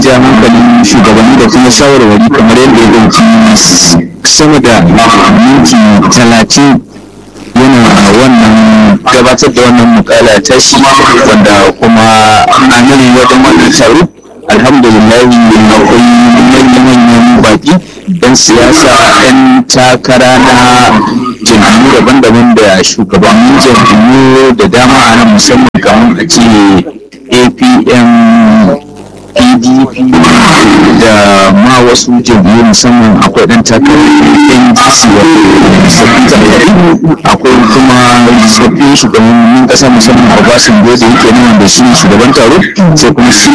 ja hankalin shugabanni da kuma shawarwari kamar yadda ya ɗauki sama da minti talatin yana wannan gabatar da wannan mukala ta shi wanda kuma a nan wajen wannan taro alhamdulillah akwai manya-manyan baki yan siyasa yan takara na jam'iyyu daban-daban da shugabannin jam'iyyu da dama a nan musamman kamar a ce apm pdp da ma wasu jam'iyyu musamman akwai dan takarar ndc akwai kuma sabbin shugabannin kasa musamman obasanjo da yake nan da shi shugaban taro sai kuma shi